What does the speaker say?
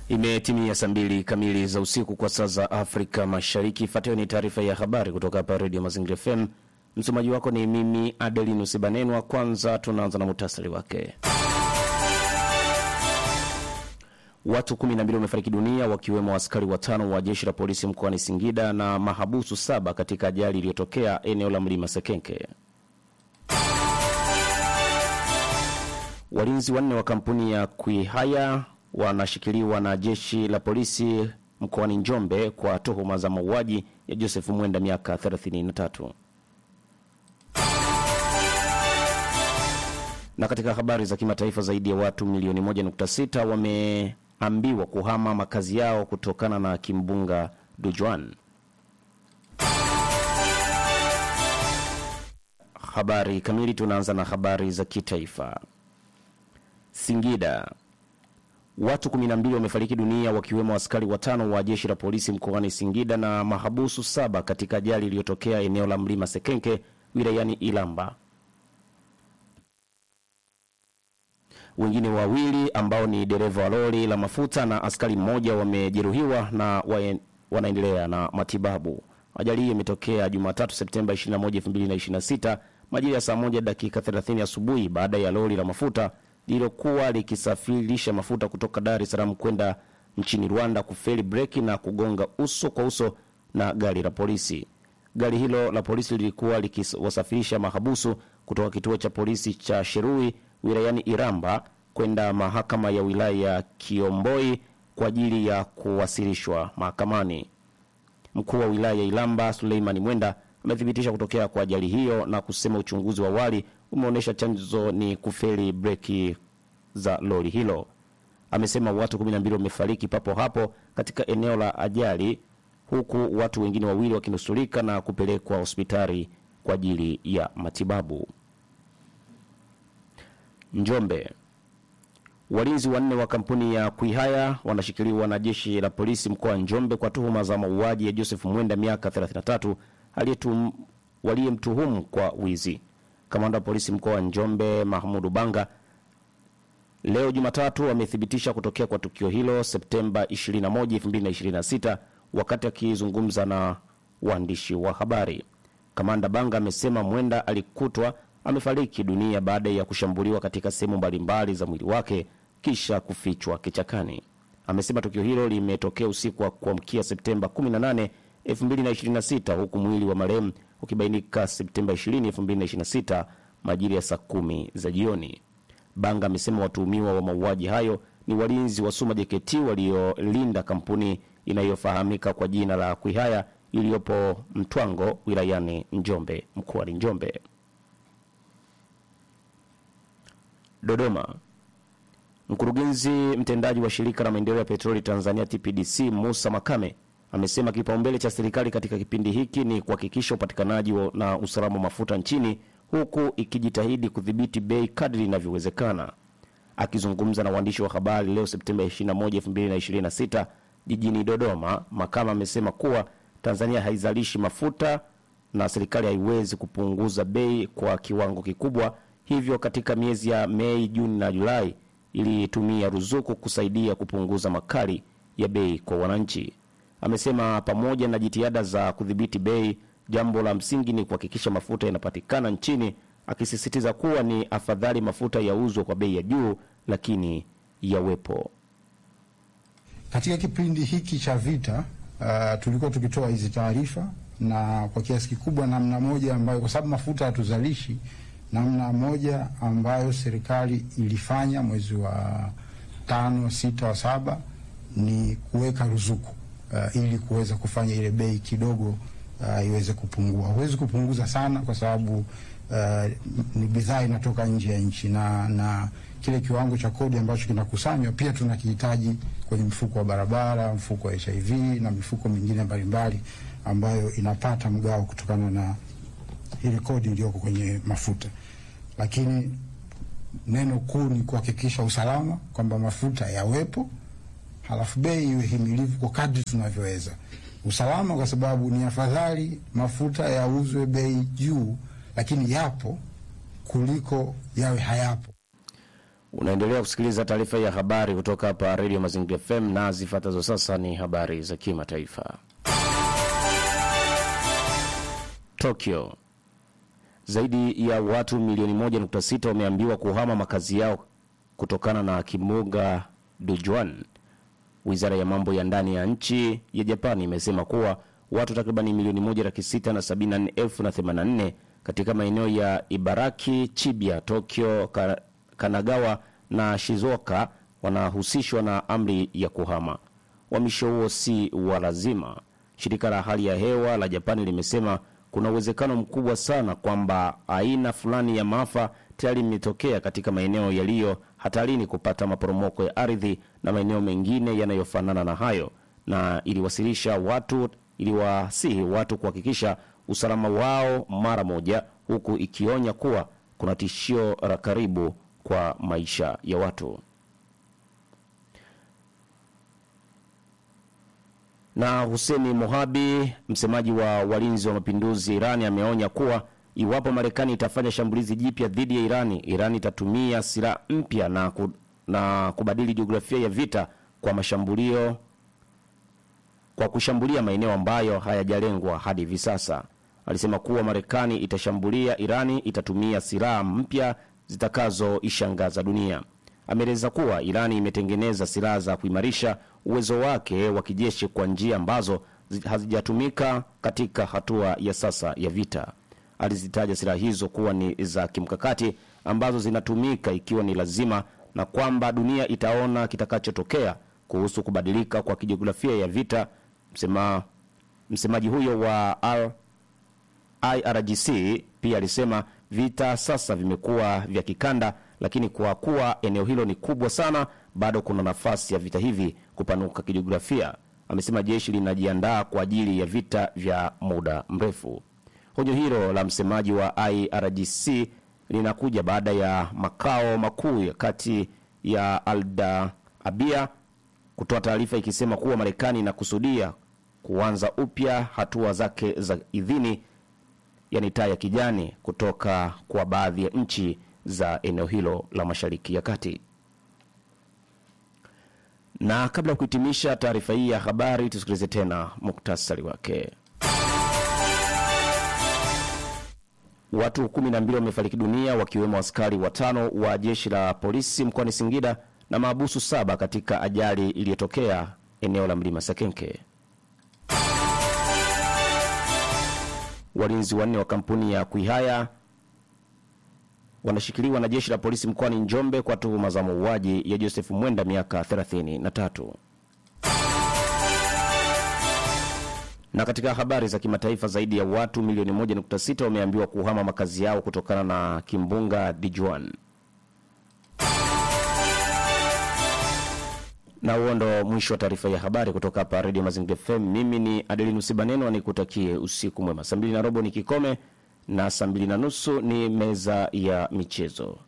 Imetimia saa mbili kamili za usiku kwa saa za Afrika Mashariki. Ifuatayo ni taarifa ya habari kutoka hapa Redio Mazingira FM. Msomaji wako ni mimi Adelinus Banenwa. Kwanza tunaanza na muhtasari wake. Watu 12 wamefariki dunia wakiwemo askari watano wa jeshi la polisi mkoani Singida na mahabusu saba katika ajali iliyotokea eneo la mlima Sekenke. Walinzi wanne wa kampuni ya Kwihaya wanashikiliwa na jeshi la polisi mkoani Njombe kwa tuhuma za mauaji ya Joseph Mwenda miaka 33. Na katika habari za kimataifa, zaidi ya watu milioni 1.6 wameambiwa kuhama makazi yao kutokana na kimbunga Dujuan. Habari kamili, tunaanza na habari za kitaifa. Singida Watu 12 wamefariki dunia wakiwemo askari watano wa jeshi la polisi mkoani Singida na mahabusu saba katika ajali iliyotokea eneo la mlima Sekenke wilayani Ilamba. Wengine wawili ambao ni dereva wa lori la mafuta na askari mmoja wamejeruhiwa na wae, wanaendelea na matibabu. Ajali hiyo imetokea Jumatatu Septemba 21, 2026 majira ya saa moja dakika 30 asubuhi baada ya lori la mafuta lililokuwa likisafirisha mafuta kutoka Dar es Salaam kwenda nchini Rwanda kufeli breki na kugonga uso kwa uso na gari la polisi. Gari hilo la polisi lilikuwa likiwasafirisha mahabusu kutoka kituo cha polisi cha Sherui wilayani Iramba kwenda mahakama ya wilaya ya Kiomboi kwa ajili ya kuwasilishwa mahakamani. Mkuu wa wilaya ya Iramba Suleimani Mwenda amethibitisha kutokea kwa ajali hiyo na kusema uchunguzi wa awali umeonyesha chanzo ni kufeli breki za lori hilo. Amesema watu 12 wamefariki papo hapo katika eneo la ajali, huku watu wengine wawili wakinusurika na kupelekwa hospitali kwa ajili ya matibabu. Njombe, walinzi wanne wa kampuni ya Kwihaya wanashikiliwa na jeshi la polisi mkoa wa Njombe kwa tuhuma za mauaji ya Joseph Mwenda miaka 33 waliyemtuhumu kwa wizi. Kamanda wa polisi mkoa wa Njombe Mahmudu Banga leo Jumatatu amethibitisha kutokea kwa tukio hilo Septemba 21, 2026 wakati akizungumza na waandishi wa habari. Kamanda Banga amesema Mwenda alikutwa amefariki dunia baada ya kushambuliwa katika sehemu mbalimbali za mwili wake kisha kufichwa kichakani. Amesema tukio hilo limetokea usiku wa kuamkia Septemba 18, 2026 huku mwili wa marehemu ukibainika Septemba 20, 2026 majira ya saa kumi za jioni. Banga amesema watuhumiwa wa mauaji hayo ni walinzi wa Suma JKT waliolinda kampuni inayofahamika kwa jina la Kwihaya iliyopo Mtwango wilayani Njombe mkoani Njombe. Dodoma, mkurugenzi mtendaji wa shirika la maendeleo ya petroli Tanzania TPDC Musa Makame amesema kipaumbele cha serikali katika kipindi hiki ni kuhakikisha upatikanaji na usalama wa mafuta nchini huku ikijitahidi kudhibiti bei kadri inavyowezekana. Akizungumza na waandishi wa habari leo Septemba 21, 2026 jijini Dodoma, Makama amesema kuwa Tanzania haizalishi mafuta na serikali haiwezi kupunguza bei kwa kiwango kikubwa, hivyo katika miezi ya Mei, Juni na Julai ilitumia ruzuku kusaidia kupunguza makali ya bei kwa wananchi. Amesema pamoja na jitihada za kudhibiti bei, jambo la msingi ni kuhakikisha mafuta yanapatikana nchini, akisisitiza kuwa ni afadhali mafuta yauzwe kwa bei ya juu, lakini yawepo. Katika kipindi hiki cha vita uh, tulikuwa tukitoa hizi taarifa na kwa kiasi kikubwa, namna moja ambayo, kwa sababu mafuta hatuzalishi, namna moja ambayo serikali ilifanya mwezi wa tano, sita, wa saba ni kuweka ruzuku Uh, ili kuweza kufanya ile bei kidogo uh, iweze kupungua. Huwezi kupunguza sana kwa sababu uh, ni bidhaa inatoka nje ya nchi na, na kile kiwango cha kodi ambacho kinakusanywa pia tunakihitaji kwenye mfuko wa barabara, mfuko wa HIV na mifuko mingine mbalimbali ambayo inapata mgao kutokana na ile kodi iliyoko kwenye mafuta, lakini neno kuu ni kuhakikisha usalama kwamba mafuta yawepo halafu bei iwe himilivu kwa kadri tunavyoweza. Usalama kwa sababu ni afadhali mafuta yauzwe bei juu, lakini yapo kuliko yawe hayapo. Unaendelea kusikiliza taarifa ya habari kutoka hapa Radio Mazingira FM na zifuatazo sasa ni habari za kimataifa. Tokyo. Zaidi ya watu milioni 1.6 wameambiwa kuhama makazi yao kutokana na kimbunga Dujuan. Wizara ya mambo ya ndani ya nchi ya Japani imesema kuwa watu takribani milioni 1 laki sita na sabini na nne elfu na themanini na nne katika maeneo ya Ibaraki, Chibiya, Tokyo, Ka- Kanagawa na Shizuoka wanahusishwa na amri ya kuhama. Uhamisho huo si wa lazima. Shirika la hali ya hewa la Japani limesema kuna uwezekano mkubwa sana kwamba aina fulani ya maafa tayari imetokea katika maeneo yaliyo hatarini kupata maporomoko ya ardhi na maeneo mengine yanayofanana na hayo, na iliwasilisha watu iliwasihi watu kuhakikisha usalama wao mara moja, huku ikionya kuwa kuna tishio la karibu kwa maisha ya watu. Na Huseni Mohabi, msemaji wa walinzi wa mapinduzi Irani, ameonya kuwa iwapo Marekani itafanya shambulizi jipya dhidi ya Irani, Irani itatumia silaha mpya na, ku, na kubadili jiografia ya vita kwa mashambulio kwa kushambulia maeneo ambayo hayajalengwa hadi hivi sasa. Alisema kuwa Marekani itashambulia Irani itatumia silaha mpya zitakazoishangaza dunia. Ameeleza kuwa Irani imetengeneza silaha za kuimarisha uwezo wake wa kijeshi kwa njia ambazo zi- hazijatumika katika hatua ya sasa ya vita. Alizitaja silaha hizo kuwa ni za kimkakati ambazo zinatumika ikiwa ni lazima, na kwamba dunia itaona kitakachotokea kuhusu kubadilika kwa kijiografia ya vita. Msema, msemaji huyo wa R, IRGC pia alisema vita sasa vimekuwa vya kikanda, lakini kwa kuwa eneo hilo ni kubwa sana, bado kuna nafasi ya vita hivi kupanuka kijiografia. Amesema jeshi linajiandaa kwa ajili ya vita vya muda mrefu. Onyo hilo la msemaji wa IRGC linakuja baada ya makao makuu ya kati ya Alda Abia kutoa taarifa ikisema kuwa Marekani inakusudia kuanza upya hatua zake za idhini yani taa ya kijani kutoka kwa baadhi ya nchi za eneo hilo la Mashariki ya Kati. Na kabla ya kuhitimisha taarifa hii ya habari, tusikilize tena muktasari wake. Watu kumi na mbili wamefariki dunia wakiwemo askari watano wa jeshi la polisi mkoani Singida na maabusu saba katika ajali iliyotokea eneo la mlima Sekenke. Walinzi wanne wa kampuni ya Kuihaya wanashikiliwa na jeshi la polisi mkoani Njombe kwa tuhuma za mauaji ya Joseph Mwenda miaka 33. Na katika habari za kimataifa, zaidi ya watu milioni 1.6 wameambiwa kuhama makazi yao kutokana na kimbunga Dijuan. Na huo ndo mwisho wa taarifa ya habari kutoka hapa Radio Mazingira FM. Mimi ni Adeline Usibaneno, nikutakie usiku mwema. Saa mbili na robo ni kikome na saa mbili na nusu ni meza ya michezo.